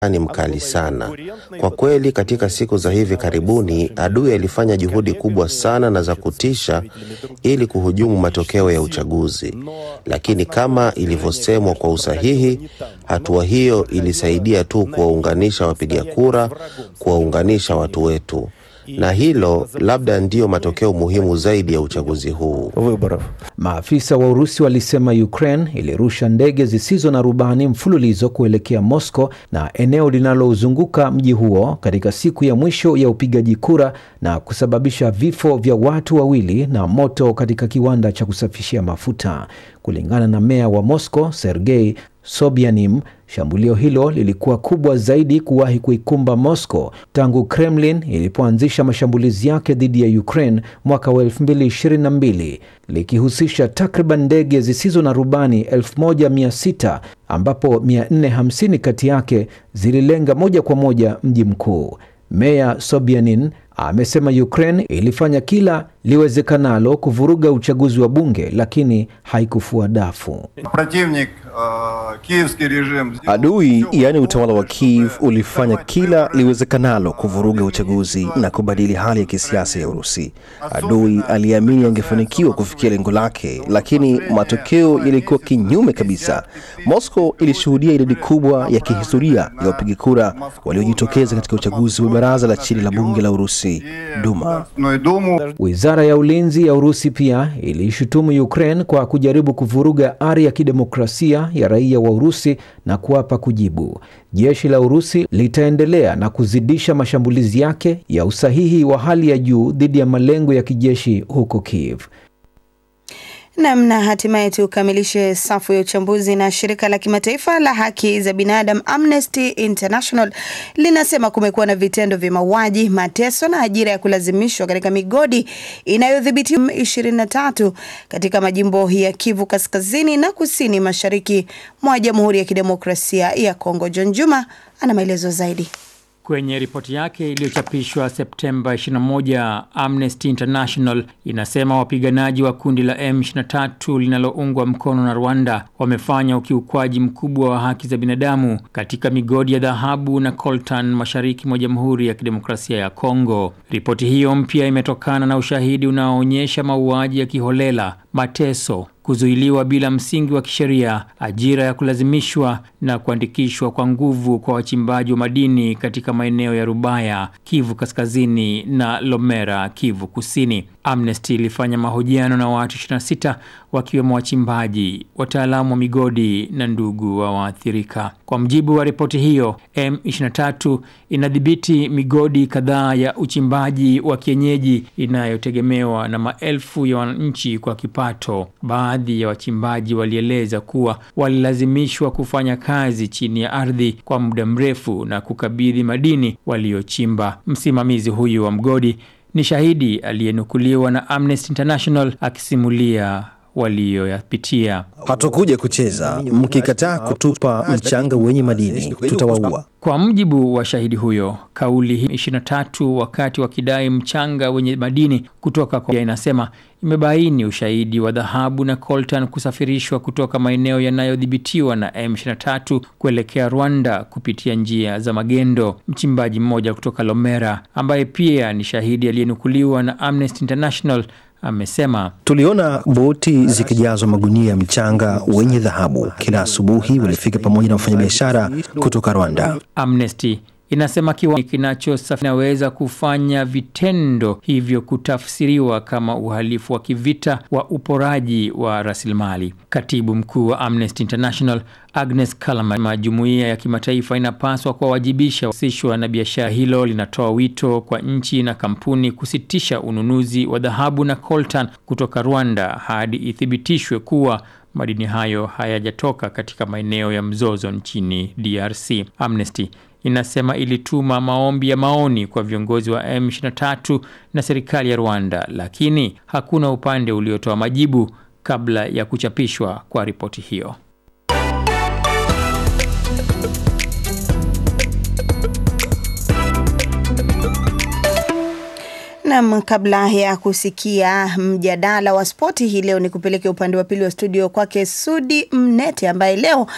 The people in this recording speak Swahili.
ni mkali sana. Kwa kweli, katika siku za hivi karibuni adui alifanya juhudi kubwa sana na za kutisha ili kuhujumu matokeo ya uchaguzi, lakini kama ilivyosemwa kwa usahihi, hatua hiyo ilisaidia tu kuwaunganisha wapiga kura, kuwaunganisha watu wetu, na hilo labda ndiyo matokeo muhimu zaidi ya uchaguzi huu. Maafisa wa Urusi walisema Ukraine ilirusha ndege zisizo na rubani mfululizo kuelekea Moscow na eneo linalozunguka mji huo katika siku ya mwisho ya upigaji kura na kusababisha vifo vya watu wawili na moto katika kiwanda cha kusafishia mafuta. Kulingana na meya wa Moscow, Sergei Sobyanin, shambulio hilo lilikuwa kubwa zaidi kuwahi kuikumba Moscow tangu Kremlin ilipoanzisha mashambulizi yake dhidi ya Ukraine mwaka wa 2022 likihusisha takriban ndege zisizo na rubani 1600 ambapo 450 kati yake zililenga moja kwa moja mji mkuu. Meya Sobyanin amesema Ukraine ilifanya kila liwezekanalo kuvuruga uchaguzi wa bunge lakini haikufua dafu. Adui yaani utawala wa Kiev ulifanya kila liwezekanalo kuvuruga uchaguzi na kubadili hali ya kisiasa ya Urusi. Adui aliamini angefanikiwa kufikia lengo lake, lakini matokeo yalikuwa kinyume kabisa. Moscow ilishuhudia idadi kubwa ya kihistoria ya wapiga kura waliojitokeza katika uchaguzi wa baraza la chini la bunge la Urusi, Duma. Wizara ya ulinzi ya Urusi pia iliishutumu Ukraine kwa kujaribu kuvuruga ari ya kidemokrasia ya raia wa Urusi na kuapa kujibu. Jeshi la Urusi litaendelea na kuzidisha mashambulizi yake ya usahihi wa hali ya juu dhidi ya malengo ya kijeshi huko Kiev. Namna hatimaye tukamilishe safu ya uchambuzi na shirika la kimataifa la haki za binadamu Amnesty International linasema kumekuwa na vitendo vya mauaji, mateso na ajira ya kulazimishwa katika migodi inayodhibitiwa 23 katika majimbo ya Kivu kaskazini na kusini mashariki mwa Jamhuri ya Kidemokrasia ya Kongo. John Juma ana maelezo zaidi. Kwenye ripoti yake iliyochapishwa Septemba 21, Amnesty International inasema wapiganaji wa kundi la M23 linaloungwa mkono na Rwanda wamefanya ukiukwaji mkubwa wa haki za binadamu katika migodi ya dhahabu na coltan mashariki mwa Jamhuri ya Kidemokrasia ya Kongo. Ripoti hiyo mpya imetokana na ushahidi unaoonyesha mauaji ya kiholela, mateso kuzuiliwa bila msingi wa kisheria, ajira ya kulazimishwa na kuandikishwa kwa nguvu kwa wachimbaji wa madini katika maeneo ya Rubaya, Kivu Kaskazini na Lomera, Kivu Kusini. Amnesty ilifanya mahojiano na watu 26 wakiwemo wachimbaji, wataalamu wa migodi na ndugu wa waathirika. Kwa mjibu wa ripoti hiyo, M23 inadhibiti migodi kadhaa ya uchimbaji wa kienyeji inayotegemewa na maelfu ya wananchi kwa kipato. Baadhi ya wachimbaji walieleza kuwa walilazimishwa kufanya kazi chini ya ardhi kwa muda mrefu na kukabidhi madini waliochimba. Msimamizi huyu wa mgodi ni shahidi aliyenukuliwa na Amnesty International akisimulia walioyapitia. Hatukuja kucheza, mkikataa kutupa mchanga wenye madini tutawaua. Kwa mjibu wa shahidi huyo, kauli hii 23 wakati wakidai mchanga wenye madini kutoka kwa inasema imebaini ushahidi wa dhahabu na coltan kusafirishwa kutoka maeneo yanayodhibitiwa na M23 kuelekea Rwanda kupitia njia za magendo. Mchimbaji mmoja kutoka Lomera ambaye pia ni shahidi aliyenukuliwa na Amnesty International amesema tuliona boti zikijazwa magunia ya mchanga wenye dhahabu. Kila asubuhi walifika pamoja na wafanyabiashara kutoka Rwanda. Amnesty inasema kiwa kinachosafiri inaweza kufanya vitendo hivyo kutafsiriwa kama uhalifu wa kivita wa uporaji wa rasilimali. Katibu mkuu wa Amnesty International Agnes Callamard, jumuiya ya kimataifa inapaswa kuwawajibisha wahusishwa na biashara hilo. Linatoa wito kwa nchi na kampuni kusitisha ununuzi wa dhahabu na coltan kutoka Rwanda hadi ithibitishwe kuwa madini hayo hayajatoka katika maeneo ya mzozo nchini DRC. Amnesty inasema ilituma maombi ya maoni kwa viongozi wa M23 na serikali ya Rwanda, lakini hakuna upande uliotoa majibu kabla ya kuchapishwa kwa ripoti hiyo. Nam, kabla ya kusikia mjadala wa spoti hii leo, ni kupeleke upande wa pili wa studio kwake Sudi Mnete ambaye leo